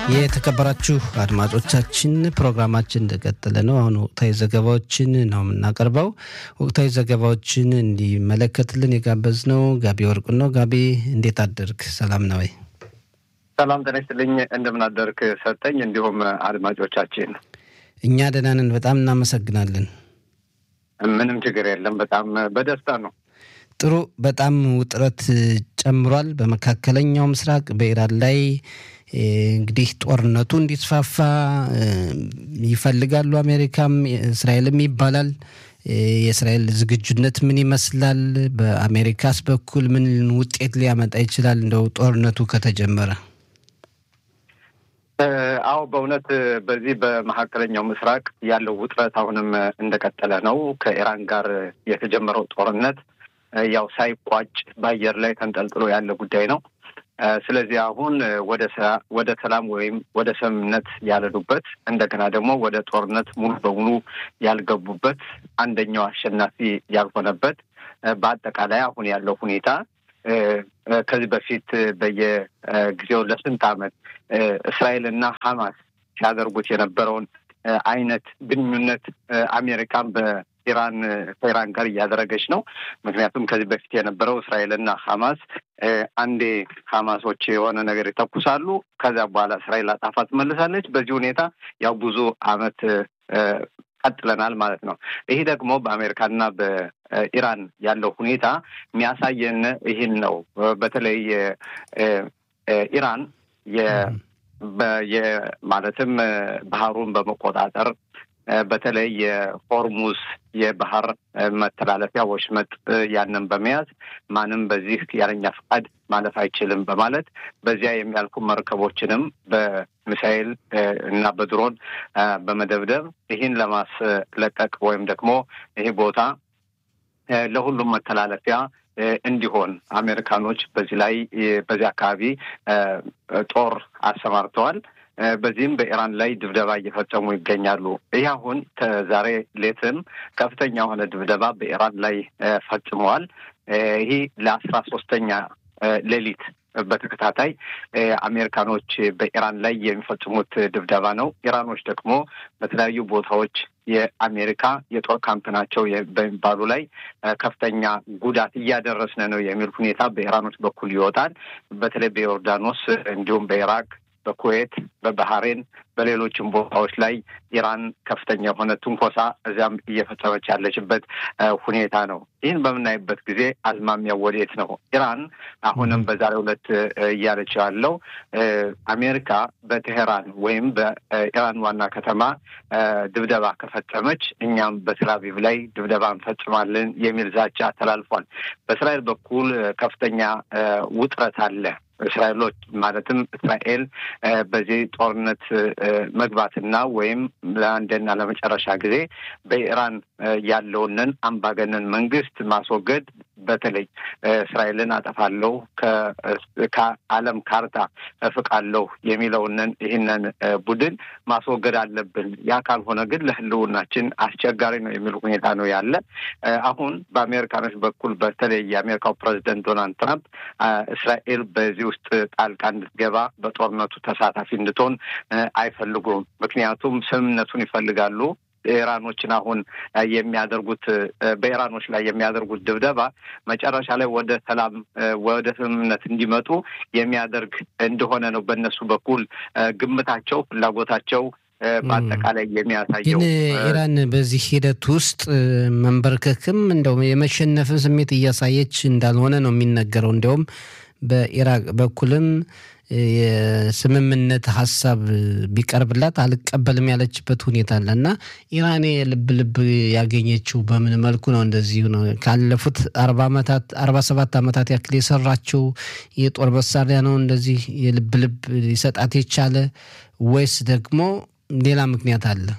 የተከበራችሁ አድማጮቻችን ፕሮግራማችን እንደቀጠለ ነው። አሁን ወቅታዊ ዘገባዎችን ነው የምናቀርበው። ወቅታዊ ዘገባዎችን እንዲመለከትልን የጋበዝነው ጋቢ ወርቁ ነው። ጋቢ እንዴት አደርግ? ሰላም ነው ወይ? ሰላም ጤና ይስጥልኝ። እንደምን አደርክ ሰጠኝ። እንዲሁም አድማጮቻችን እኛ ደህና ነን። በጣም እናመሰግናለን። ምንም ችግር የለም። በጣም በደስታ ነው። ጥሩ። በጣም ውጥረት ጨምሯል በመካከለኛው ምስራቅ በኢራን ላይ እንግዲህ ጦርነቱ እንዲስፋፋ ይፈልጋሉ። አሜሪካም እስራኤልም ይባላል። የእስራኤል ዝግጁነት ምን ይመስላል? በአሜሪካስ በኩል ምን ውጤት ሊያመጣ ይችላል? እንደው ጦርነቱ ከተጀመረ አዎ በእውነት በዚህ በመካከለኛው ምስራቅ ያለው ውጥረት አሁንም እንደቀጠለ ነው። ከኢራን ጋር የተጀመረው ጦርነት ያው ሳይቋጭ በአየር ላይ ተንጠልጥሎ ያለ ጉዳይ ነው። ስለዚህ አሁን ወደ ወደ ሰላም ወይም ወደ ስምምነት ያልሄዱበት እንደገና ደግሞ ወደ ጦርነት ሙሉ በሙሉ ያልገቡበት አንደኛው አሸናፊ ያልሆነበት በአጠቃላይ አሁን ያለው ሁኔታ ከዚህ በፊት በየጊዜው ለስንት ዓመት እስራኤልና ሐማስ ሲያደርጉት የነበረውን አይነት ግንኙነት አሜሪካን በኢራን ከኢራን ጋር እያደረገች ነው። ምክንያቱም ከዚህ በፊት የነበረው እስራኤልና ሐማስ አንዴ ሐማሶች የሆነ ነገር ይተኩሳሉ፣ ከዚያ በኋላ እስራኤል አጣፋ ትመልሳለች። በዚህ ሁኔታ ያው ብዙ ዓመት ቀጥለናል ማለት ነው። ይህ ደግሞ በአሜሪካና በኢራን ያለው ሁኔታ የሚያሳየን ይህን ነው። በተለይ ኢራን ማለትም ባህሩን በመቆጣጠር በተለይ የሆርሙዝ የባህር መተላለፊያ ወሽመጥ ያንን በመያዝ ማንም በዚህ ያለኛ ፈቃድ ማለፍ አይችልም በማለት በዚያ የሚያልፉ መርከቦችንም በሚሳኤል እና በድሮን በመደብደብ ይህን ለማስለቀቅ ወይም ደግሞ ይህ ቦታ ለሁሉም መተላለፊያ እንዲሆን አሜሪካኖች በዚህ ላይ በዚህ አካባቢ ጦር አሰማርተዋል። በዚህም በኢራን ላይ ድብደባ እየፈጸሙ ይገኛሉ። ይህ አሁን ዛሬ ሌትም ከፍተኛ የሆነ ድብደባ በኢራን ላይ ፈጽመዋል። ይህ ለአስራ ሶስተኛ ሌሊት በተከታታይ አሜሪካኖች በኢራን ላይ የሚፈጽሙት ድብደባ ነው። ኢራኖች ደግሞ በተለያዩ ቦታዎች የአሜሪካ የጦር ካምፕ ናቸው በሚባሉ ላይ ከፍተኛ ጉዳት እያደረስን ነው የሚል ሁኔታ በኢራኖች በኩል ይወጣል። በተለይ በዮርዳኖስ እንዲሁም በኢራቅ በኩዌት በባህሬን በሌሎችም ቦታዎች ላይ ኢራን ከፍተኛ የሆነ ትንኮሳ እዚያም እየፈጸመች ያለችበት ሁኔታ ነው። ይህን በምናይበት ጊዜ አዝማሚያው ወዴት ነው? ኢራን አሁንም በዛሬው ዕለት እያለችው ያለው አሜሪካ በቴሄራን ወይም በኢራን ዋና ከተማ ድብደባ ከፈጸመች እኛም በቴልአቪቭ ላይ ድብደባ እንፈጽማለን የሚል ዛቻ ተላልፏል። በእስራኤል በኩል ከፍተኛ ውጥረት አለ። እስራኤሎች ማለትም እስራኤል በዚህ ጦርነት መግባትና ወይም ለአንድና ለመጨረሻ ጊዜ በኢራን ያለውንን አምባገነን መንግስት ማስወገድ በተለይ እስራኤልን አጠፋለሁ ከዓለም ካርታ እፍቃለሁ የሚለውንን ይህንን ቡድን ማስወገድ አለብን። ያ ካልሆነ ግን ለሕልውናችን አስቸጋሪ ነው የሚል ሁኔታ ነው ያለ። አሁን በአሜሪካኖች በኩል በተለይ የአሜሪካው ፕሬዚደንት ዶናልድ ትራምፕ እስራኤል በዚህ ውስጥ ጣልቃ እንድትገባ በጦርነቱ ተሳታፊ እንድትሆን አይፈልጉም። ምክንያቱም ስምምነቱን ይፈልጋሉ። ኢራኖችን አሁን የሚያደርጉት በኢራኖች ላይ የሚያደርጉት ድብደባ መጨረሻ ላይ ወደ ሰላም ወደ ስምምነት እንዲመጡ የሚያደርግ እንደሆነ ነው በእነሱ በኩል ግምታቸው፣ ፍላጎታቸው በአጠቃላይ የሚያሳየው። ግን ኢራን በዚህ ሂደት ውስጥ መንበርከክም እንደው የመሸነፍን ስሜት እያሳየች እንዳልሆነ ነው የሚነገረው። እንዲያውም በኢራቅ በኩልም የስምምነት ሀሳብ ቢቀርብላት አልቀበልም ያለችበት ሁኔታ አለ እና ኢራን የልብ ልብ ያገኘችው በምን መልኩ ነው? እንደዚሁ ነው። ካለፉት አርባ ዓመታት አርባ ሰባት ዓመታት ያክል የሰራችው የጦር መሳሪያ ነው እንደዚህ የልብ ልብ ሊሰጣት የቻለ ወይስ ደግሞ ሌላ ምክንያት አለ?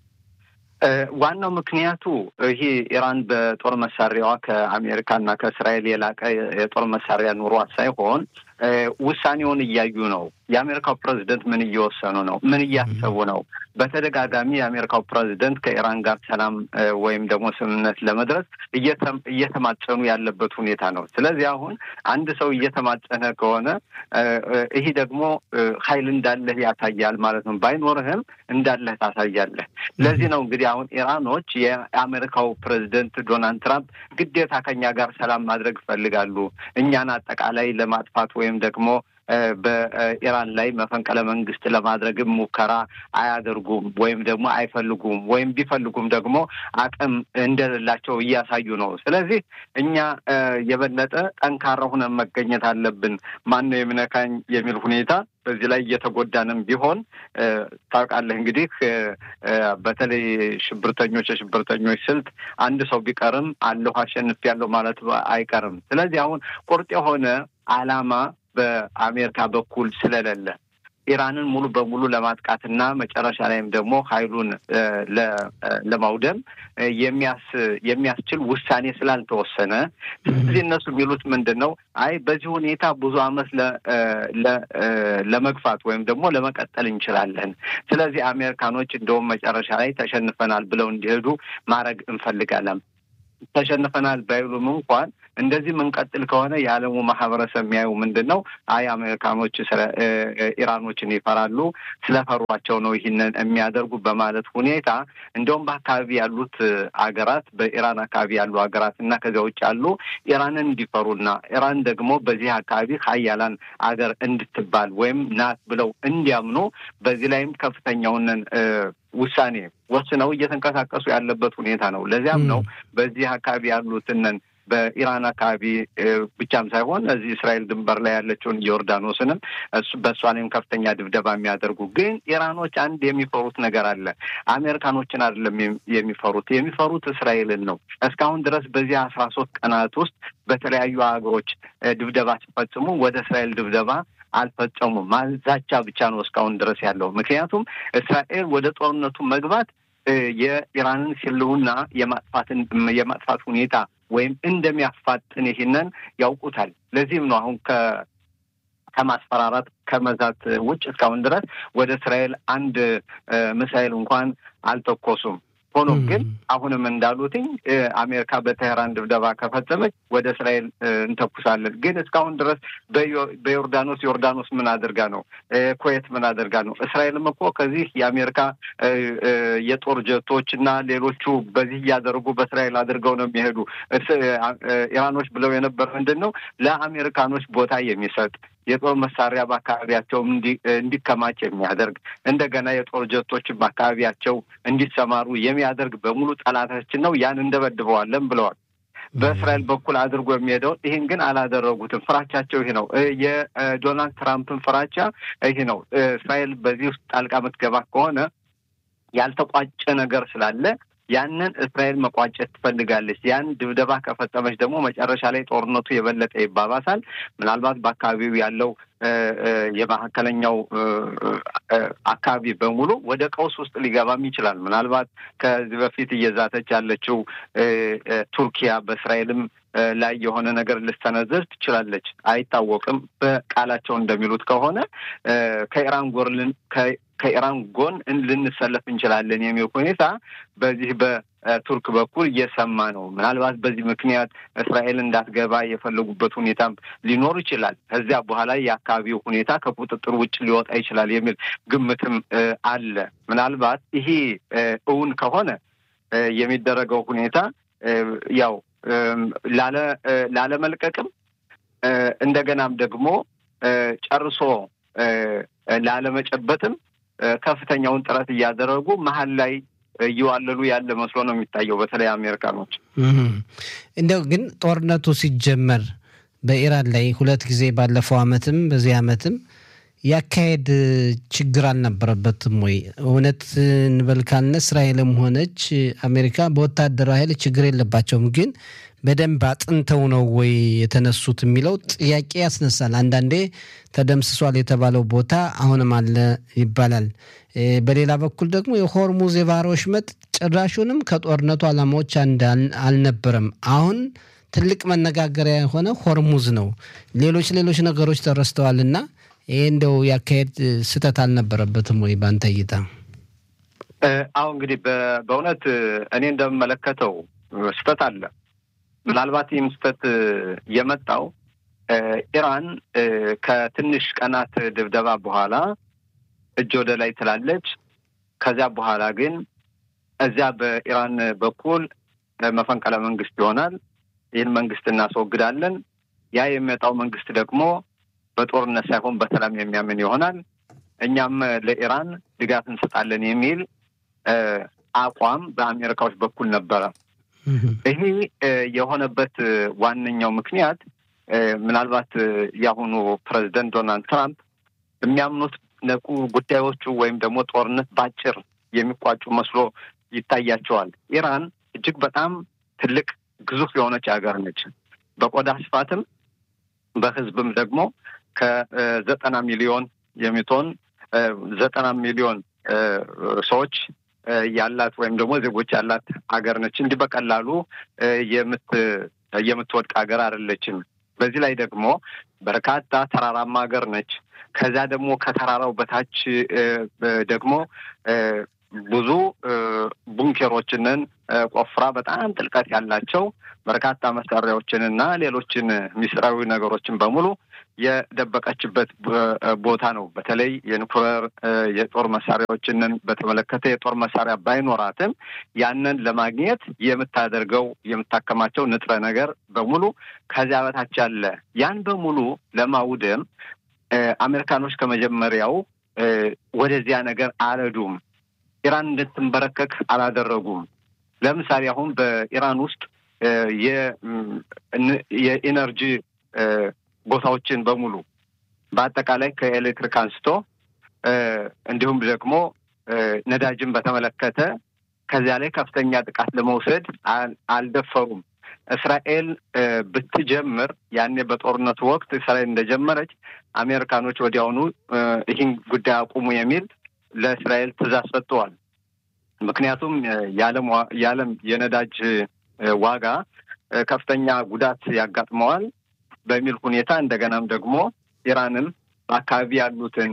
ዋናው ምክንያቱ ይሄ ኢራን በጦር መሳሪያዋ ከአሜሪካና ከእስራኤል የላቀ የጦር መሳሪያ ኑሯት ሳይሆን ውሳኔውን እያዩ ነው። የአሜሪካው ፕሬዚደንት ምን እየወሰኑ ነው? ምን እያሰቡ ነው? በተደጋጋሚ የአሜሪካው ፕሬዚደንት ከኢራን ጋር ሰላም ወይም ደግሞ ስምምነት ለመድረስ እየተማጸኑ ያለበት ሁኔታ ነው። ስለዚህ አሁን አንድ ሰው እየተማጸነ ከሆነ ይሄ ደግሞ ኃይል እንዳለህ ያሳያል ማለት ነው። ባይኖርህም እንዳለህ ታሳያለህ። ለዚህ ነው እንግዲህ አሁን ኢራኖች የአሜሪካው ፕሬዚደንት ዶናልድ ትራምፕ ግዴታ ከኛ ጋር ሰላም ማድረግ ይፈልጋሉ እኛን አጠቃላይ ለማጥፋት ወይም ደግሞ በኢራን ላይ መፈንቅለ መንግስት ለማድረግም ሙከራ አያደርጉም ወይም ደግሞ አይፈልጉም ወይም ቢፈልጉም ደግሞ አቅም እንደሌላቸው እያሳዩ ነው። ስለዚህ እኛ የበለጠ ጠንካራ ሁነን መገኘት አለብን። ማን ነው የሚነካኝ የሚል ሁኔታ በዚህ ላይ እየተጎዳንም ቢሆን ታውቃለህ እንግዲህ በተለይ ሽብርተኞች የሽብርተኞች ስልት አንድ ሰው ቢቀርም አለሁ አሸንፊያለሁ ማለት አይቀርም። ስለዚህ አሁን ቁርጥ የሆነ ዓላማ በአሜሪካ በኩል ስለሌለ ኢራንን ሙሉ በሙሉ ለማጥቃትና መጨረሻ ላይም ደግሞ ኃይሉን ለማውደም የሚያስችል ውሳኔ ስላልተወሰነ፣ ስለዚህ እነሱ የሚሉት ምንድን ነው? አይ በዚህ ሁኔታ ብዙ ዓመት ለመግፋት ወይም ደግሞ ለመቀጠል እንችላለን። ስለዚህ አሜሪካኖች እንደውም መጨረሻ ላይ ተሸንፈናል ብለው እንዲሄዱ ማድረግ እንፈልጋለን። ተሸንፈናል ባይሉም እንኳን እንደዚህ የምንቀጥል ከሆነ የዓለሙ ማህበረሰብ የሚያዩ ምንድን ነው? አይ አሜሪካኖች ኢራኖችን ይፈራሉ፣ ስለፈሯቸው ነው ይህንን የሚያደርጉ በማለት ሁኔታ እንደውም በአካባቢ ያሉት አገራት በኢራን አካባቢ ያሉ ሀገራት እና ከዚያ ውጭ ያሉ ኢራንን እንዲፈሩና ኢራን ደግሞ በዚህ አካባቢ ሀያላን አገር እንድትባል ወይም ናት ብለው እንዲያምኑ በዚህ ላይም ከፍተኛውን ውሳኔ ወስነው እየተንቀሳቀሱ ያለበት ሁኔታ ነው። ለዚያም ነው በዚህ አካባቢ ያሉትንን በኢራን አካባቢ ብቻም ሳይሆን እዚህ እስራኤል ድንበር ላይ ያለችውን ዮርዳኖስንም በእሷ ላይም ከፍተኛ ድብደባ የሚያደርጉ ግን ኢራኖች አንድ የሚፈሩት ነገር አለ። አሜሪካኖችን አይደለም የሚፈሩት የሚፈሩት እስራኤልን ነው። እስካሁን ድረስ በዚህ አስራ ሶስት ቀናት ውስጥ በተለያዩ ሀገሮች ድብደባ ሲፈጽሙ ወደ እስራኤል ድብደባ አልፈጸሙም። ማዛቻ ብቻ ነው እስካሁን ድረስ ያለው። ምክንያቱም እስራኤል ወደ ጦርነቱ መግባት የኢራንን ህልውና የማጥፋትን የማጥፋት ሁኔታ ወይም እንደሚያፋጥን ይህንን ያውቁታል። ለዚህም ነው አሁን ከ ከማስፈራራት ከመዛት ውጭ እስካሁን ድረስ ወደ እስራኤል አንድ ሚሳይል እንኳን አልተኮሱም። ሆኖም ግን አሁንም እንዳሉትኝ አሜሪካ በቴህራን ድብደባ ከፈጸመች ወደ እስራኤል እንተኩሳለን። ግን እስካሁን ድረስ በዮርዳኖስ ዮርዳኖስ ምን አድርጋ ነው? ኩዌት ምን አድርጋ ነው? እስራኤልም እኮ ከዚህ የአሜሪካ የጦር ጀቶች እና ሌሎቹ በዚህ እያደረጉ በእስራኤል አድርገው ነው የሚሄዱ። ኢራኖች ብለው የነበር ምንድን ነው ለአሜሪካኖች ቦታ የሚሰጥ የጦር መሳሪያ በአካባቢያቸው እንዲከማች የሚያደርግ እንደገና የጦር ጀቶች በአካባቢያቸው እንዲሰማሩ የሚያደርግ በሙሉ ጠላታችን ነው፣ ያን እንደበድበዋለን ብለዋል። በእስራኤል በኩል አድርጎ የሚሄደውን ይህን ግን አላደረጉትም። ፍራቻቸው ይህ ነው። የዶናልድ ትራምፕን ፍራቻ ይህ ነው። እስራኤል በዚህ ውስጥ ጣልቃ ምትገባ ከሆነ ያልተቋጨ ነገር ስላለ ያንን እስራኤል መቋጨት ትፈልጋለች። ያን ድብደባ ከፈጸመች ደግሞ መጨረሻ ላይ ጦርነቱ የበለጠ ይባባሳል። ምናልባት በአካባቢው ያለው የመካከለኛው አካባቢ በሙሉ ወደ ቀውስ ውስጥ ሊገባም ይችላል። ምናልባት ከዚህ በፊት እየዛተች ያለችው ቱርኪያ በእስራኤልም ላይ የሆነ ነገር ልትሰነዝር ትችላለች፣ አይታወቅም። በቃላቸው እንደሚሉት ከሆነ ከኢራን ጎን ከኢራን ጎን ልንሰለፍ እንችላለን የሚል ሁኔታ በዚህ በቱርክ በኩል እየሰማ ነው። ምናልባት በዚህ ምክንያት እስራኤል እንዳትገባ የፈለጉበት ሁኔታም ሊኖር ይችላል። ከዚያ በኋላ የአካባቢው ሁኔታ ከቁጥጥር ውጭ ሊወጣ ይችላል የሚል ግምትም አለ። ምናልባት ይሄ እውን ከሆነ የሚደረገው ሁኔታ ያው ላለመልቀቅም እንደገናም ደግሞ ጨርሶ ላለመጨበጥም ከፍተኛውን ጥረት እያደረጉ መሀል ላይ እየዋለሉ ያለ መስሎ ነው የሚታየው። በተለይ አሜሪካኖች እንደው ግን ጦርነቱ ሲጀመር በኢራን ላይ ሁለት ጊዜ ባለፈው አመትም በዚህ አመትም ያካሄድ ችግር አልነበረበትም ወይ? እውነት እንበል ካልነ እስራኤልም ሆነች አሜሪካ በወታደራዊ ኃይል ችግር የለባቸውም ግን በደንብ አጥንተው ነው ወይ የተነሱት የሚለው ጥያቄ ያስነሳል። አንዳንዴ ተደምስሷል የተባለው ቦታ አሁንም አለ ይባላል። በሌላ በኩል ደግሞ የሆርሙዝ የባህር ወሽመጥ ጭራሹንም ከጦርነቱ ዓላማዎች አንድ አልነበረም። አሁን ትልቅ መነጋገሪያ የሆነ ሆርሙዝ ነው። ሌሎች ሌሎች ነገሮች ተረስተዋል እና ይሄ እንደው ያካሄድ ስህተት አልነበረበትም ወይ በአንተ እይታ? አሁ እንግዲህ በእውነት እኔ እንደምመለከተው ስህተት አለ። ምናልባት ይህም ስህተት የመጣው ኢራን ከትንሽ ቀናት ድብደባ በኋላ እጅ ወደ ላይ ትላለች። ከዚያ በኋላ ግን እዚያ በኢራን በኩል መፈንቅለ መንግስት ይሆናል። ይህን መንግስት እናስወግዳለን። ያ የሚመጣው መንግስት ደግሞ በጦርነት ሳይሆን በሰላም የሚያምን ይሆናል። እኛም ለኢራን ድጋፍ እንሰጣለን የሚል አቋም በአሜሪካዎች በኩል ነበረ። ይሄ የሆነበት ዋነኛው ምክንያት ምናልባት የአሁኑ ፕሬዚደንት ዶናልድ ትራምፕ የሚያምኑት ነቁ ጉዳዮቹ ወይም ደግሞ ጦርነት ባጭር የሚቋጩ መስሎ ይታያቸዋል። ኢራን እጅግ በጣም ትልቅ ግዙፍ የሆነች ሀገር ነች። በቆዳ ስፋትም በህዝብም ደግሞ ከዘጠና ሚሊዮን የሚቶን ዘጠና ሚሊዮን ሰዎች ያላት ወይም ደግሞ ዜጎች ያላት ሀገር ነች። እንዲህ በቀላሉ የምትወድቅ ሀገር አይደለችም። በዚህ ላይ ደግሞ በርካታ ተራራማ ሀገር ነች። ከዚያ ደግሞ ከተራራው በታች ደግሞ ብዙ ቡንኬሮችንን ቆፍራ በጣም ጥልቀት ያላቸው በርካታ መሳሪያዎችንና ሌሎችን ሚስጥራዊ ነገሮችን በሙሉ የደበቀችበት ቦታ ነው። በተለይ የኒኩሌር የጦር መሳሪያዎችንን በተመለከተ የጦር መሳሪያ ባይኖራትም ያንን ለማግኘት የምታደርገው የምታከማቸው ንጥረ ነገር በሙሉ ከዚያ በታች ያለ ያን በሙሉ ለማውደም አሜሪካኖች ከመጀመሪያው ወደዚያ ነገር አልሄዱም። ኢራን እንድትንበረከክ አላደረጉም። ለምሳሌ አሁን በኢራን ውስጥ የኢነርጂ ቦታዎችን በሙሉ በአጠቃላይ ከኤሌክትሪክ አንስቶ እንዲሁም ደግሞ ነዳጅን በተመለከተ ከዚያ ላይ ከፍተኛ ጥቃት ለመውሰድ አልደፈሩም። እስራኤል ብትጀምር ያኔ በጦርነቱ ወቅት እስራኤል እንደጀመረች አሜሪካኖች ወዲያውኑ ይህን ጉዳይ አቁሙ የሚል ለእስራኤል ትዕዛዝ ሰጥተዋል። ምክንያቱም የዓለም የነዳጅ ዋጋ ከፍተኛ ጉዳት ያጋጥመዋል በሚል ሁኔታ እንደገናም ደግሞ ኢራንም በአካባቢ ያሉትን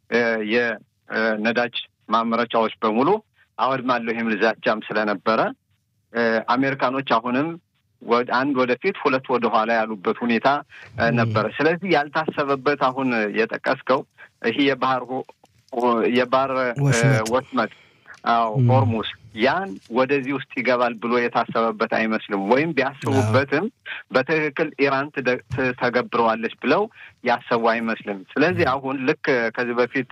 የነዳጅ ማምረቻዎች በሙሉ አወድማለሁ የሚል ዛቻም ስለነበረ አሜሪካኖች አሁንም አንድ ወደፊት ሁለት ወደ ኋላ ያሉበት ሁኔታ ነበረ። ስለዚህ ያልታሰበበት አሁን የጠቀስከው ይህ የባህር የባህር ወሽመጥ አዎ ሆርሙስ ያን ወደዚህ ውስጥ ይገባል ብሎ የታሰበበት አይመስልም። ወይም ቢያስቡበትም በትክክል ኢራን ተገብረዋለች ብለው ያሰቡ አይመስልም። ስለዚህ አሁን ልክ ከዚህ በፊት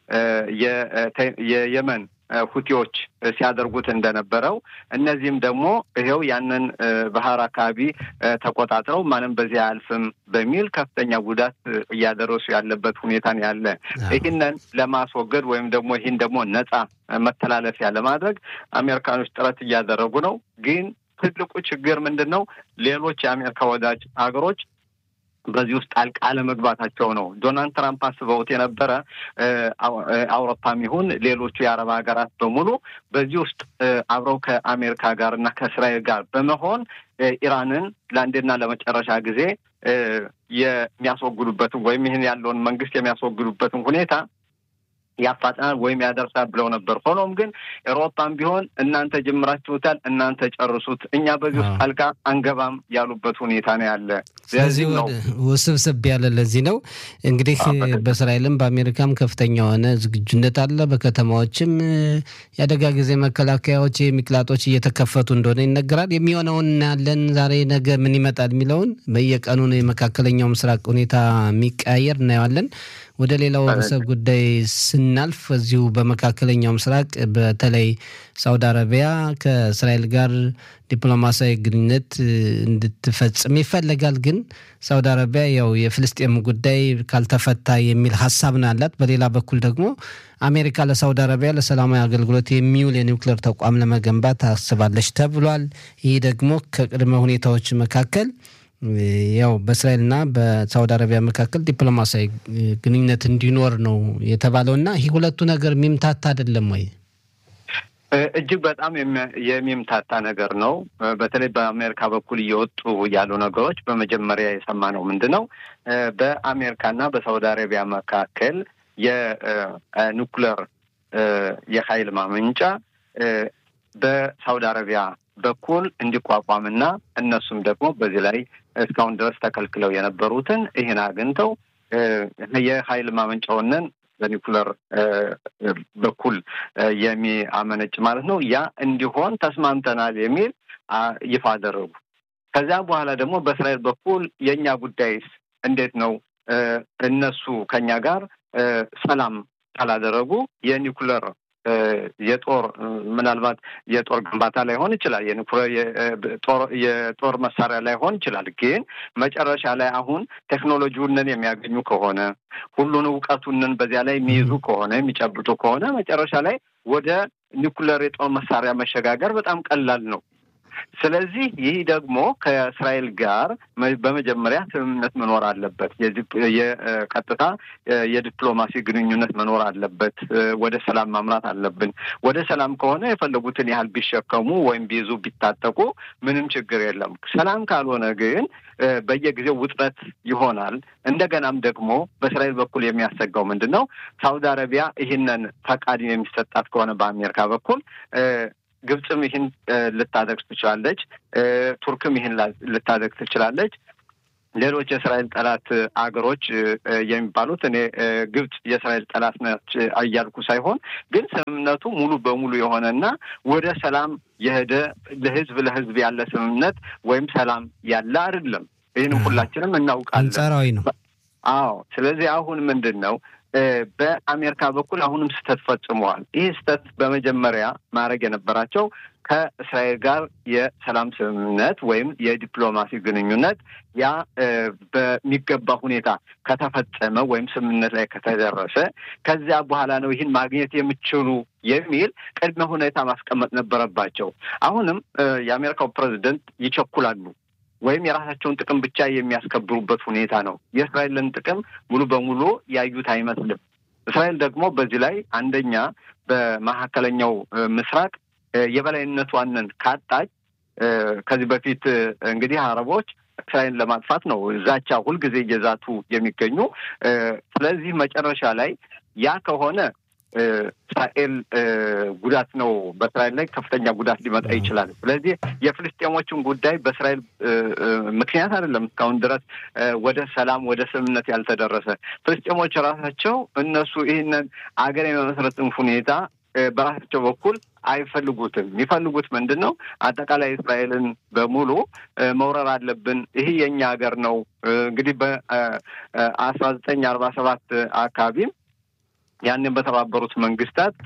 የየመን ሁቲዎች ሲያደርጉት እንደነበረው እነዚህም ደግሞ ይኸው ያንን ባህር አካባቢ ተቆጣጥረው ማንም በዚህ አያልፍም በሚል ከፍተኛ ጉዳት እያደረሱ ያለበት ሁኔታን ያለ ይህንን ለማስወገድ ወይም ደግሞ ይህን ደግሞ ነጻ መተላለፊያ ለማድረግ አሜሪካኖች ጥረት እያደረጉ ነው። ግን ትልቁ ችግር ምንድን ነው? ሌሎች የአሜሪካ ወዳጅ ሀገሮች በዚህ ውስጥ ጣልቃ አለመግባታቸው ነው። ዶናልድ ትራምፕ አስበውት የነበረ አውሮፓም ይሁን ሌሎቹ የአረብ ሀገራት በሙሉ በዚህ ውስጥ አብረው ከአሜሪካ ጋር እና ከእስራኤል ጋር በመሆን ኢራንን ለአንዴና ለመጨረሻ ጊዜ የሚያስወግዱበትን ወይም ይህን ያለውን መንግስት የሚያስወግዱበትን ሁኔታ ያፋጥናል ወይም ያደርሳል ብለው ነበር። ሆኖም ግን ኤሮፓም ቢሆን እናንተ ጀምራችሁታል፣ እናንተ ጨርሱት፣ እኛ በዚህ ውስጥ ጣልቃ አንገባም ያሉበት ሁኔታ ነው ያለ። ስለዚህ ውስብስብ ያለ ለዚህ ነው እንግዲህ በእስራኤልም በአሜሪካም ከፍተኛ የሆነ ዝግጁነት አለ። በከተማዎችም የአደጋ ጊዜ መከላከያዎች የሚቅላጦች እየተከፈቱ እንደሆነ ይነገራል። የሚሆነውን እናያለን። ዛሬ ነገ ምን ይመጣል የሚለውን በየቀኑ የመካከለኛው ምስራቅ ሁኔታ የሚቀያየር እናየዋለን። ወደ ሌላው ርዕሰ ጉዳይ ስናልፍ እዚሁ በመካከለኛው ምስራቅ በተለይ ሳውዲ አረቢያ ከእስራኤል ጋር ዲፕሎማሲያዊ ግንኙነት እንድትፈጽም ይፈለጋል። ግን ሳውዲ አረቢያ ያው የፍልስጤም ጉዳይ ካልተፈታ የሚል ሀሳብ ነው ያላት። በሌላ በኩል ደግሞ አሜሪካ ለሳውዲ አረቢያ ለሰላማዊ አገልግሎት የሚውል የኒውክሌር ተቋም ለመገንባት ታስባለች ተብሏል። ይህ ደግሞ ከቅድመ ሁኔታዎች መካከል ያው በእስራኤልና በሳውዲ አረቢያ መካከል ዲፕሎማሲያዊ ግንኙነት እንዲኖር ነው የተባለው እና ይህ ሁለቱ ነገር የሚምታታ አይደለም ወይ? እጅግ በጣም የሚምታታ ነገር ነው። በተለይ በአሜሪካ በኩል እየወጡ ያሉ ነገሮች በመጀመሪያ የሰማነው ምንድን ነው? በአሜሪካና በሳውዲ አረቢያ መካከል የኒኩለር የኃይል ማመንጫ በሳውዲ አረቢያ በኩል እንዲቋቋምና እነሱም ደግሞ በዚህ ላይ እስካሁን ድረስ ተከልክለው የነበሩትን ይህን አግኝተው የኃይል ማመንጫውንን በኒኩለር በኩል የሚያመነጭ ማለት ነው። ያ እንዲሆን ተስማምተናል የሚል ይፋ አደረጉ። ከዚያ በኋላ ደግሞ በእስራኤል በኩል የእኛ ጉዳይስ እንዴት ነው? እነሱ ከኛ ጋር ሰላም ካላደረጉ የኒኩለር የጦር ምናልባት የጦር ግንባታ ላይሆን ይችላል፣ የጦር መሳሪያ ላይሆን ይችላል። ግን መጨረሻ ላይ አሁን ቴክኖሎጂውንን የሚያገኙ ከሆነ ሁሉን እውቀቱንን በዚያ ላይ የሚይዙ ከሆነ የሚጨብጡ ከሆነ መጨረሻ ላይ ወደ ኒኩለር የጦር መሳሪያ መሸጋገር በጣም ቀላል ነው። ስለዚህ ይህ ደግሞ ከእስራኤል ጋር በመጀመሪያ ስምምነት መኖር አለበት። የቀጥታ የዲፕሎማሲ ግንኙነት መኖር አለበት። ወደ ሰላም ማምራት አለብን። ወደ ሰላም ከሆነ የፈለጉትን ያህል ቢሸከሙ ወይም ቢይዙ ቢታጠቁ ምንም ችግር የለም። ሰላም ካልሆነ ግን በየጊዜው ውጥረት ይሆናል። እንደገናም ደግሞ በእስራኤል በኩል የሚያሰጋው ምንድን ነው? ሳውዲ አረቢያ ይህንን ፈቃድ የሚሰጣት ከሆነ በአሜሪካ በኩል ግብፅም ይህን ልታደርግ ትችላለች። ቱርክም ይህን ልታደርግ ትችላለች። ሌሎች የእስራኤል ጠላት አገሮች የሚባሉት እኔ ግብፅ የእስራኤል ጠላት ነች እያልኩ ሳይሆን ግን ስምምነቱ ሙሉ በሙሉ የሆነና ወደ ሰላም የሄደ ለህዝብ ለህዝብ ያለ ስምምነት ወይም ሰላም ያለ አይደለም። ይህንም ሁላችንም እናውቃለን። አንጻራዊ ነው። አዎ። ስለዚህ አሁን ምንድን ነው በአሜሪካ በኩል አሁንም ስህተት ፈጽመዋል። ይህ ስህተት በመጀመሪያ ማድረግ የነበራቸው ከእስራኤል ጋር የሰላም ስምምነት ወይም የዲፕሎማሲ ግንኙነት ያ በሚገባ ሁኔታ ከተፈጸመ ወይም ስምምነት ላይ ከተደረሰ ከዚያ በኋላ ነው ይህን ማግኘት የምችሉ የሚል ቅድመ ሁኔታ ማስቀመጥ ነበረባቸው። አሁንም የአሜሪካው ፕሬዚደንት ይቸኩላሉ ወይም የራሳቸውን ጥቅም ብቻ የሚያስከብሩበት ሁኔታ ነው። የእስራኤልን ጥቅም ሙሉ በሙሉ ያዩት አይመስልም። እስራኤል ደግሞ በዚህ ላይ አንደኛ በመካከለኛው ምስራቅ የበላይነቷንን ካጣች ከዚህ በፊት እንግዲህ አረቦች እስራኤልን ለማጥፋት ነው ዛቻ ሁልጊዜ እየዛቱ የሚገኙ። ስለዚህ መጨረሻ ላይ ያ ከሆነ እስራኤል ጉዳት ነው፣ በእስራኤል ላይ ከፍተኛ ጉዳት ሊመጣ ይችላል። ስለዚህ የፍልስጤሞችን ጉዳይ በእስራኤል ምክንያት አይደለም እስካሁን ድረስ ወደ ሰላም ወደ ስምምነት ያልተደረሰ። ፍልስጤሞች ራሳቸው እነሱ ይህንን አገር የመመስረትን ሁኔታ በራሳቸው በኩል አይፈልጉትም። የሚፈልጉት ምንድን ነው? አጠቃላይ እስራኤልን በሙሉ መውረር አለብን፣ ይህ የእኛ ሀገር ነው። እንግዲህ በአስራ ዘጠኝ አርባ ሰባት አካባቢም ያንን በተባበሩት መንግስታት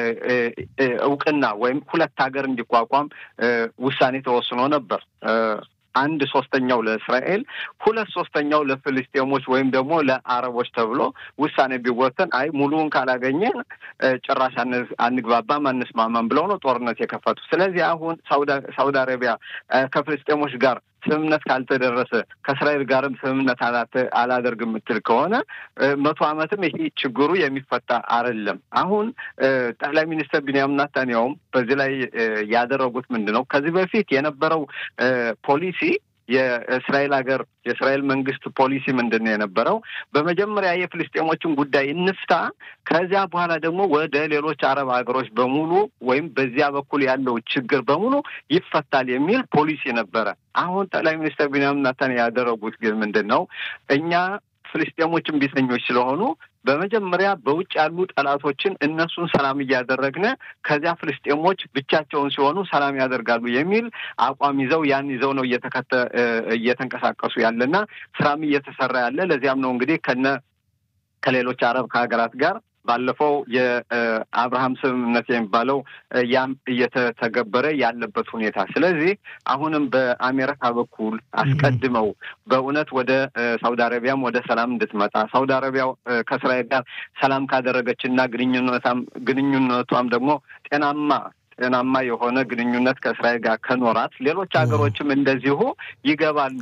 እውቅና ወይም ሁለት ሀገር እንዲቋቋም ውሳኔ ተወስኖ ነበር። አንድ ሶስተኛው ለእስራኤል፣ ሁለት ሶስተኛው ለፍልስጤሞች ወይም ደግሞ ለአረቦች ተብሎ ውሳኔ ቢወሰን አይ ሙሉውን ካላገኘ ጭራሽ አንግባባም፣ አንስማማም ብለው ነው ጦርነት የከፈቱ። ስለዚህ አሁን ሳውዲ አረቢያ ከፍልስጤሞች ጋር ስምምነት ካልተደረሰ ከእስራኤል ጋርም ስምምነት አላደርግ የምትል ከሆነ መቶ ዓመትም ይሄ ችግሩ የሚፈታ አይደለም። አሁን ጠቅላይ ሚኒስትር ቢንያሚን ኔታንያሁም በዚህ ላይ ያደረጉት ምንድን ነው? ከዚህ በፊት የነበረው ፖሊሲ የእስራኤል ሀገር የእስራኤል መንግስት ፖሊሲ ምንድን ነው የነበረው? በመጀመሪያ የፍልስጤሞችን ጉዳይ እንፍታ፣ ከዚያ በኋላ ደግሞ ወደ ሌሎች አረብ ሀገሮች በሙሉ ወይም በዚያ በኩል ያለው ችግር በሙሉ ይፈታል የሚል ፖሊሲ ነበረ። አሁን ጠቅላይ ሚኒስትር ቢንያሚን ኔታንያሁ ያደረጉት ግን ምንድን ነው? እኛ ፍልስጤሞችን ቢተኞች ስለሆኑ በመጀመሪያ በውጭ ያሉ ጠላቶችን እነሱን ሰላም እያደረግን ከዚያ ፍልስጤሞች ብቻቸውን ሲሆኑ ሰላም ያደርጋሉ የሚል አቋም ይዘው ያን ይዘው ነው እየተከተ እየተንቀሳቀሱ ያለና ስራም እየተሰራ ያለ ለዚያም ነው እንግዲህ ከነ ከሌሎች አረብ ከሀገራት ጋር ባለፈው የአብርሃም ስምምነት የሚባለው ያም እየተተገበረ ያለበት ሁኔታ። ስለዚህ አሁንም በአሜሪካ በኩል አስቀድመው በእውነት ወደ ሳውዲ አረቢያም ወደ ሰላም እንድትመጣ ሳውዲ አረቢያ ከእስራኤል ጋር ሰላም ካደረገች እና ግንኙነታም ግንኙነቷም ደግሞ ጤናማ ጤናማ የሆነ ግንኙነት ከእስራኤል ጋር ከኖራት ሌሎች ሀገሮችም እንደዚሁ ይገባሉ።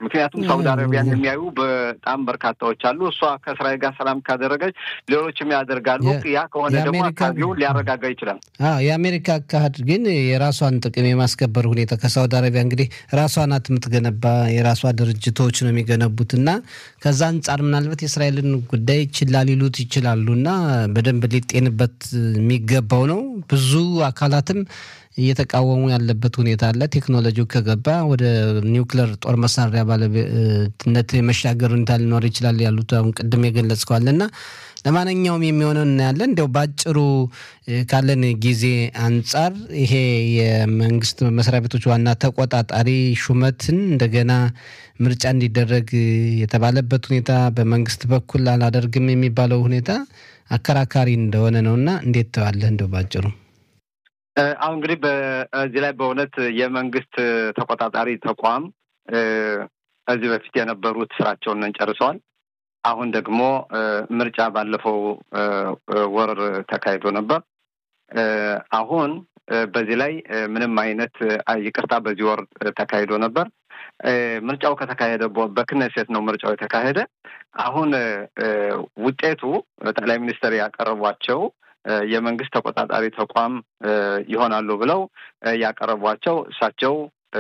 ምክንያቱም ሳውዲ አረቢያን የሚያዩ በጣም በርካታዎች አሉ። እሷ ከእስራኤል ጋር ሰላም ካደረገች ሌሎችም ያደርጋሉ። ያ ከሆነ ደግሞ አካባቢውን ሊያረጋጋ ይችላል። የአሜሪካ አካሄድ ግን የራሷን ጥቅም የማስከበር ሁኔታ ከሳውዲ አረቢያ እንግዲህ ራሷ ናት የምትገነባ የራሷ ድርጅቶች ነው የሚገነቡት እና ከዛ አንጻር ምናልባት የእስራኤልን ጉዳይ ችላ ሊሉት ይችላሉ እና በደንብ ሊጤንበት የሚገባው ነው። ብዙ አካላትም እየተቃወሙ ያለበት ሁኔታ አለ። ቴክኖሎጂው ከገባ ወደ ኒውክለር ጦር መሳሪያ ባለቤትነት የመሻገር ሁኔታ ሊኖር ይችላል ያሉት አሁን ቅድም የገለጽከዋል እና ለማንኛውም የሚሆነው እናያለን። እንዲያው በአጭሩ ካለን ጊዜ አንጻር ይሄ የመንግስት መስሪያ ቤቶች ዋና ተቆጣጣሪ ሹመትን እንደገና ምርጫ እንዲደረግ የተባለበት ሁኔታ በመንግስት በኩል አላደርግም የሚባለው ሁኔታ አከራካሪ እንደሆነ ነው እና እንዴት ተዋለህ እንደው ባጭሩ? አሁን እንግዲህ በዚህ ላይ በእውነት የመንግስት ተቆጣጣሪ ተቋም ከዚህ በፊት የነበሩት ስራቸውን ጨርሰዋል። አሁን ደግሞ ምርጫ ባለፈው ወር ተካሂዶ ነበር። አሁን በዚህ ላይ ምንም አይነት ይቅርታ፣ በዚህ ወር ተካሂዶ ነበር። ምርጫው ከተካሄደ በክነሴት ነው ምርጫው የተካሄደ። አሁን ውጤቱ ጠቅላይ ሚኒስትር ያቀረቧቸው የመንግስት ተቆጣጣሪ ተቋም ይሆናሉ ብለው ያቀረቧቸው እሳቸው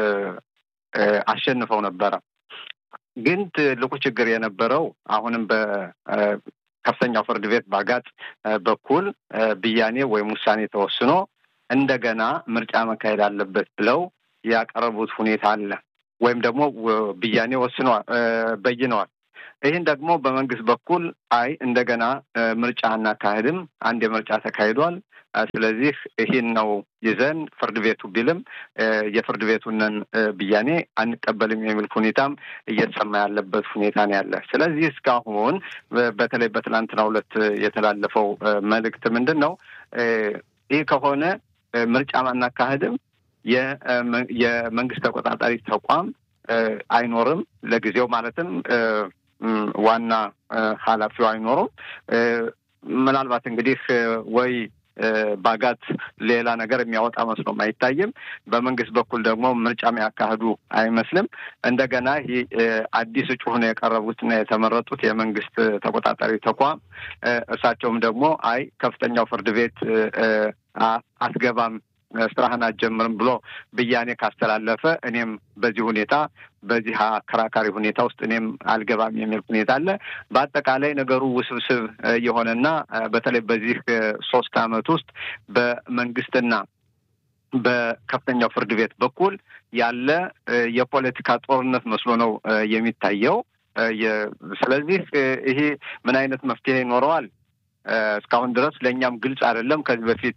አሸንፈው ነበረ። ግን ትልቁ ችግር የነበረው አሁንም በከፍተኛው ፍርድ ቤት ባጋጥ በኩል ብያኔ ወይም ውሳኔ ተወስኖ እንደገና ምርጫ መካሄድ አለበት ብለው ያቀረቡት ሁኔታ አለ። ወይም ደግሞ ብያኔ ወስነዋል፣ በይነዋል። ይህን ደግሞ በመንግስት በኩል አይ እንደገና ምርጫ አናካሄድም፣ አንድ የምርጫ ተካሂዷል። ስለዚህ ይህን ነው ይዘን ፍርድ ቤቱ ቢልም የፍርድ ቤቱንን ብያኔ አንቀበልም የሚል ሁኔታም እየተሰማ ያለበት ሁኔታ ነው ያለ። ስለዚህ እስካሁን በተለይ በትናንትናው ዕለት የተላለፈው መልእክት ምንድን ነው? ይህ ከሆነ ምርጫ አናካሄድም፣ የመንግስት ተቆጣጣሪ ተቋም አይኖርም ለጊዜው ማለትም ዋና ኃላፊው አይኖሩም። ምናልባት እንግዲህ ወይ ባጋት ሌላ ነገር የሚያወጣ መስሎም አይታይም። በመንግስት በኩል ደግሞ ምርጫ የሚያካሂዱ አይመስልም። እንደገና ይህ አዲስ እጩ ሆነው የቀረቡትና የተመረጡት የመንግስት ተቆጣጣሪ ተቋም እርሳቸውም ደግሞ አይ ከፍተኛው ፍርድ ቤት አስገባም ስራህን አትጀምርም ብሎ ብያኔ ካስተላለፈ እኔም በዚህ ሁኔታ በዚህ አከራካሪ ሁኔታ ውስጥ እኔም አልገባም የሚል ሁኔታ አለ። በአጠቃላይ ነገሩ ውስብስብ የሆነና በተለይ በዚህ ሶስት ዓመት ውስጥ በመንግስትና በከፍተኛው ፍርድ ቤት በኩል ያለ የፖለቲካ ጦርነት መስሎ ነው የሚታየው። ስለዚህ ይሄ ምን አይነት መፍትሄ ይኖረዋል? እስካሁን ድረስ ለእኛም ግልጽ አይደለም። ከዚህ በፊት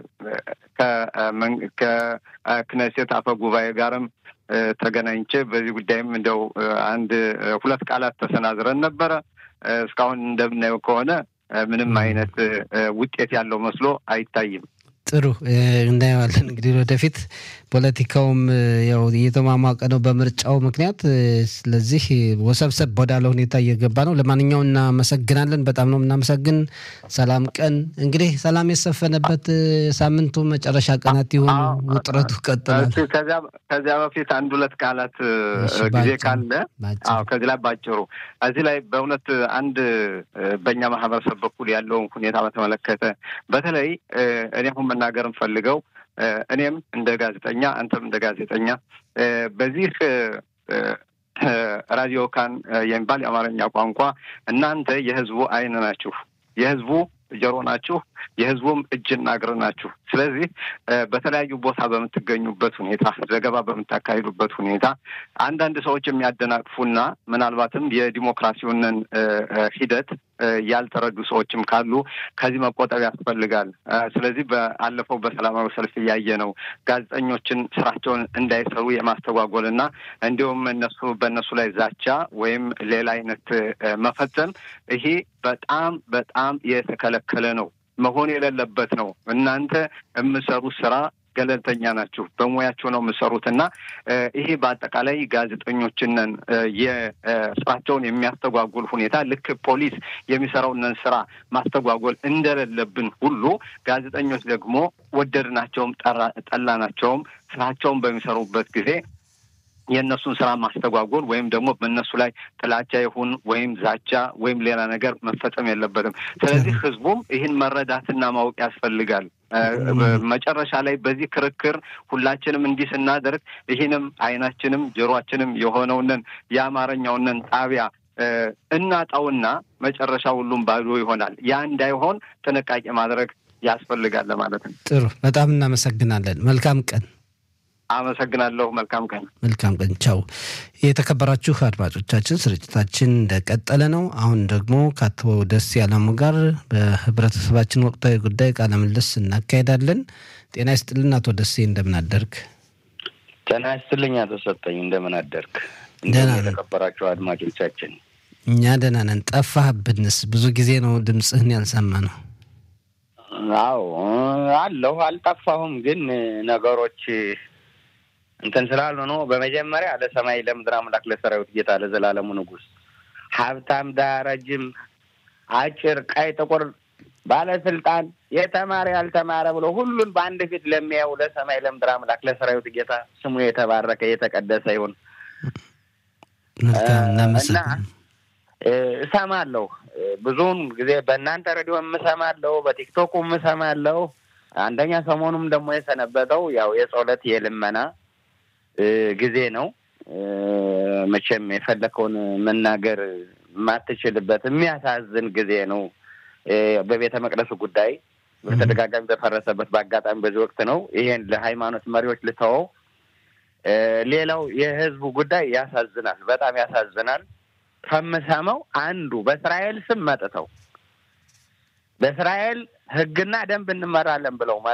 ከክነሴት አፈ ጉባኤ ጋርም ተገናኝቼ በዚህ ጉዳይም እንደው አንድ ሁለት ቃላት ተሰናዝረን ነበረ። እስካሁን እንደምናየው ከሆነ ምንም አይነት ውጤት ያለው መስሎ አይታይም። ጥሩ እናየዋለን። እንግዲህ ወደፊት ፖለቲካውም ያው እየተሟሟቀ ነው በምርጫው ምክንያት። ስለዚህ ወሰብሰብ ወዳለ ሁኔታ እየገባ ነው። ለማንኛውም እናመሰግናለን። በጣም ነው የምናመሰግን። ሰላም ቀን እንግዲህ ሰላም የሰፈነበት ሳምንቱ መጨረሻ ቀናት የሆኑ ውጥረቱ ቀጥላል። ከዚያ በፊት አንድ ሁለት ቃላት ጊዜ ካለ ከዚህ ላይ ባጭሩ እዚህ ላይ በእውነት አንድ በእኛ ማህበረሰብ በኩል ያለውን ሁኔታ በተመለከተ በተለይ እኔ አሁን መናገር እንፈልገው እኔም እንደ ጋዜጠኛ አንተም እንደ ጋዜጠኛ በዚህ ራዲዮ ካን የሚባል የአማርኛ ቋንቋ እናንተ የህዝቡ ዓይን ናችሁ፣ የህዝቡ ጆሮ ናችሁ፣ የህዝቡም እጅና እግር ናችሁ። ስለዚህ በተለያዩ ቦታ በምትገኙበት ሁኔታ፣ ዘገባ በምታካሂዱበት ሁኔታ አንዳንድ ሰዎች የሚያደናቅፉና ምናልባትም የዲሞክራሲውንን ሂደት ያልተረዱ ሰዎችም ካሉ ከዚህ መቆጠብ ያስፈልጋል። ስለዚህ በአለፈው በሰላማዊ ሰልፍ እያየ ነው ጋዜጠኞችን ስራቸውን እንዳይሰሩ የማስተጓጎል እና እንዲሁም እነሱ በእነሱ ላይ ዛቻ ወይም ሌላ አይነት መፈጸም ይሄ በጣም በጣም የተከለከለ ነው፣ መሆን የሌለበት ነው። እናንተ የምሰሩት ስራ ገለልተኛ ናችሁ፣ በሙያችሁ ነው የምሰሩት እና ይሄ በአጠቃላይ ጋዜጠኞችንን የስራቸውን የሚያስተጓጉል ሁኔታ ልክ ፖሊስ የሚሰራውንን ስራ ማስተጓጎል እንደሌለብን ሁሉ ጋዜጠኞች ደግሞ ወደድናቸውም ጠላናቸውም ስራቸውን በሚሰሩበት ጊዜ የእነሱን ስራ ማስተጓጎል ወይም ደግሞ በእነሱ ላይ ጥላቻ ይሁን ወይም ዛቻ ወይም ሌላ ነገር መፈጸም የለበትም። ስለዚህ ህዝቡም ይህን መረዳትና ማወቅ ያስፈልጋል። መጨረሻ ላይ በዚህ ክርክር ሁላችንም እንዲህ ስናደርግ ይህንም አይናችንም ጆሮአችንም የሆነውንን የአማርኛውንን ጣቢያ እናጣውና መጨረሻ ሁሉም ባዶ ይሆናል። ያ እንዳይሆን ጥንቃቄ ማድረግ ያስፈልጋል ለማለት ነው። ጥሩ፣ በጣም እናመሰግናለን። መልካም ቀን። አመሰግናለሁ። መልካም ቀን። መልካም ቀን። ቻው። የተከበራችሁ አድማጮቻችን ስርጭታችን እንደቀጠለ ነው። አሁን ደግሞ ከአቶ ደስ ያለሙ ጋር በህብረተሰባችን ወቅታዊ ጉዳይ ቃለ ምልልስ እናካሄዳለን። ጤና ይስጥልን አቶ ደሴ፣ እንደምን አደርግ? ጤና ይስጥልኝ አቶ ሰጠኝ፣ እንደምን አደርግ? ደህና ነን። የተከበራችሁ አድማጮቻችን እኛ ደህና ነን። ጠፋህብንስ? ብዙ ጊዜ ነው ድምፅህን ያልሰማ ነው። አዎ አለሁ፣ አልጠፋሁም። ግን ነገሮች እንትን ስላሉ ነው። በመጀመሪያ ለሰማይ ለምድር አምላክ ለሰራዊት ጌታ ለዘላለሙ ንጉሥ ሀብታም፣ ድሃ፣ ረጅም፣ አጭር፣ ቀይ፣ ጥቁር፣ ባለስልጣን፣ የተማረ ያልተማረ ብሎ ሁሉን በአንድ ፊት ለሚያየው ለሰማይ ለምድር አምላክ ለሰራዊት ጌታ ስሙ የተባረከ የተቀደሰ ይሁን መልካም እና እናመሰግናለን። እሰማለሁ ብዙውን ጊዜ በእናንተ ሬዲዮ የምሰማለሁ፣ በቲክቶኩ የምሰማለሁ። አንደኛ ሰሞኑም ደግሞ የሰነበተው ያው የጸሎት የልመና እ ጊዜ ነው። እ መቼም የፈለከውን መናገር የማትችልበት የሚያሳዝን ጊዜ ነው። እ በቤተ መቅደሱ ጉዳይ በተደጋጋሚ በፈረሰበት በአጋጣሚ በዚህ ወቅት ነው። ይሄን ለሃይማኖት መሪዎች ልተወው። እ ሌላው የህዝቡ ጉዳይ ያሳዝናል፣ በጣም ያሳዝናል። ከምሰማው አንዱ በእስራኤል ስም መጥተው በእስራኤል ሕግና ደንብ እንመራለን ብለው